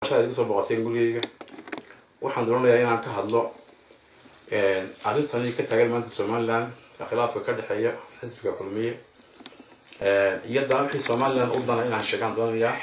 soo boqoteen gurigeyga waxaan doonayaa inaan ka hadlo arrintani ka taagan maanta somaliland khilaafka ka dhexeeya xisbiga kulmiye iyo dana wixii somaliland u dana inaan sheegaan doonayaa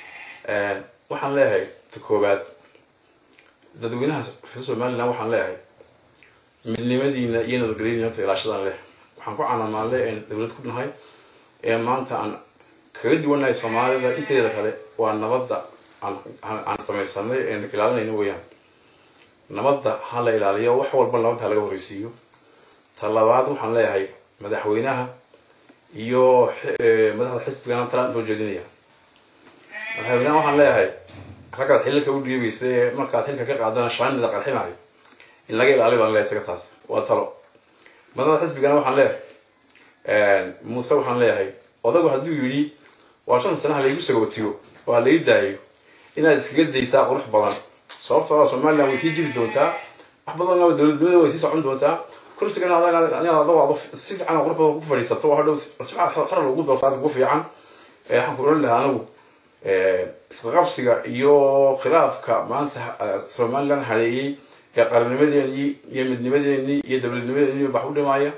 waxaan leeyahay ta koowaad dadweynaha reer somaliland waxaan leeyahay midnimadiina iyo nabadgelyadiina horta ilaashadan leh waxaan ku canamaanle een dowlad ku nahay ee maanta aan kaga duwanahay soomaalida inteeda kale waa nabadda aan samaysanay een ilaalinayna weeyaan nabadda ha la ilaaliyo wax walba nabadda ha laga horreysiiyo ta labaad waxaan leeyahay madaxweynaha iyo madaxda xisbigana talaan soo jeedinaya madaxweynaha waxaan leeyahay raggaad xililka u dhiibaysa ee markaad xilka ka qaadana shaanida qarxinayo in laga ilaaliyo baan leeyahay isaga taas waa talo madaxda xisbigana waxaan leeyahay muuse waxaan leeyahay odagu hadduu yidhi waa shan sanaha laygu sagootiyo oo ha lai daayo inaad iskaga daysaa qurux badan sababtoo somaliland way sii jiri doontaa wax badanna dowladnimada way sii socon doontaa kursigana adoo si fiican qurux badan ku fadhiisato oo hadhow xaral ugu doortaa ugu fiican waxaan ku oran lahaa anigu isqaqabsiga iyo khilaafka maanta somaliland hareeyey ee qaranimadeenii iyo midnimadeenii iyo dowladnimadeenii wax u dhimaya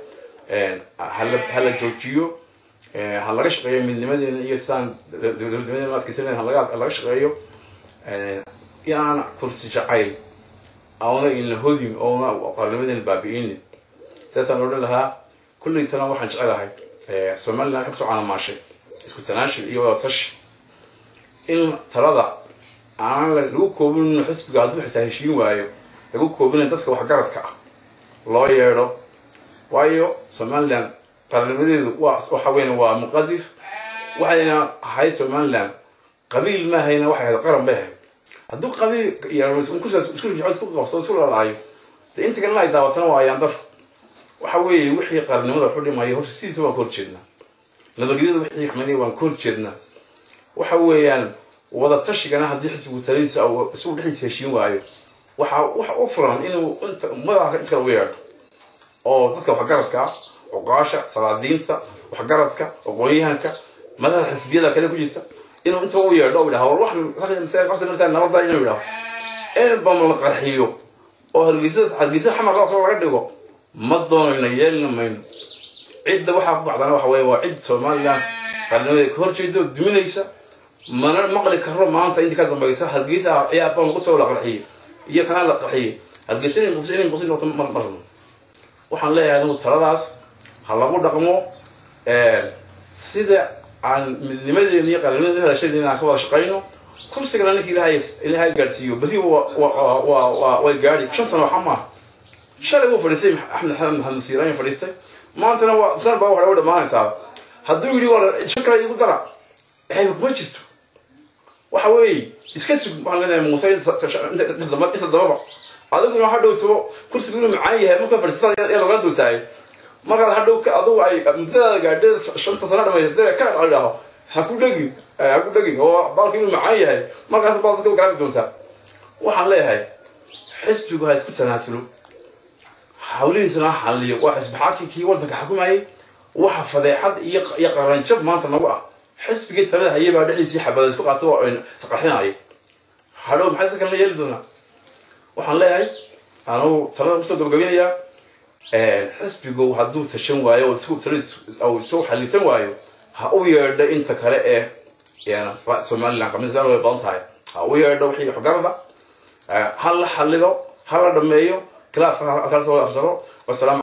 ha la joojiyo ha laga shaqeeyo midnimadeena iyo sidaan dowladnimadeena adkeysaneen ha laga shaqeeyo inaan kursi jacayl auna ina hodin oona qarnimadeena baabi'inin sidaasaan odhan lahaa kullaytana waxaan jecelahay somaliland waxay kusoo canamaashay isku tanaashil iyo wada tashi in talada aan lagu koobin xisbiga hadduu xitaa heshiin waayo lagu koobina dadka waxgaradka ah loo yeedho waayo somaliland qarnimadeedu waa waxa weyn waa muqadis waxayna ahayd somaliland qabiil maahayna waxay ahayd qaran bay ahayd hadduu qabiil isku qabsado isku lalaayo dee inta kalena ay daawatana waa ayaan dar waxa weeye wixii qarnimada waxu dhimaya horta sidiisa waan ka horjeednaa nabadgelyada wixii xumaniya waan ka horjeednaa waxa weeyaan wada tashigana haddii xisbigu taladiisa isagu dhexdiisa heshiin waayo waxa waxa u furan inuu inta madaxa inta kale u yeedho oo dadka waxgaradka ah cuqaasha salaadiinta waxgaradka aqoonyahanka madaxda xisbiyada kale ku jirta inuu inta u yeedho u yidhaha war wax nabada inuu yidhaho eelbama la qarxiyo oo hargeysa hargeysa xamar loo kale laga dhigo ma doonayna yeelina mayno cidda waxaa ku bacdana waxa weeye waa cid somaliland qarnimada ka horjeeda oo duminaysa mana maqli karo maanta intii ka dambaysa hargeysa ayaa bam lagu soo la qarxiyey iyo kanaa la qarxiyey hargeysa inay muqdisho inay muqdisho noqoto mar marno waxaan leeyahay anigu taladaas ha lagu dhaqmo sida aan midnimadeena iyo qarnimadeena helashadeen aan ka wada shaqayno kursigana ninka ilaahay ilaahay gaadhsiiyo berri waa way gaadhi shan sano waxa maaha shalay wuu fadhiistay axmed xasan maxamed siiraan fadhiistay maantana waa san baa waxay u dhamaanaysaa hadduu yidhi waa shan kale igu dara waxay kuma jirto waxa weeye iska sug waxaan leenahay muuse inta dababa adiguna ha dhowto kursigu inuu macaan yahay markaa fadhiistada ee lagala dultaagay markaad hadhow adigu ay muddadaada gaadheed shanta sano dhamaysatay ka dhadhaho ha ku dhegin ha ku dhegin oo baalka inuu macaan yahay markaas baad dadka garaabi doontaa waxaan leeyahay xisbigu ha isku tanaasulo hawlihiisana ha xalliyo waa xisbi xaakinkii waddanka xukumayay waxa fadeexad iyo iyo qaranjab maanta nagu ah xisbigii talada hayay baa dhexdiisii xabada isku qaatay oo isqarxinayay hadhow maxay dadkan la yeeli doonaa waxaan leeyahay anugu talada kusoo gabagabinayaa xisbigu hadduu tashan waayo oo isu xalisan waayo ha u yeedho inta kale ee somaliland qamiislaan way badan tahay ha u yeedho wixii waxgarada ha la xalido ha la dhameeyo khilaafka kala soo afjaro wasalaam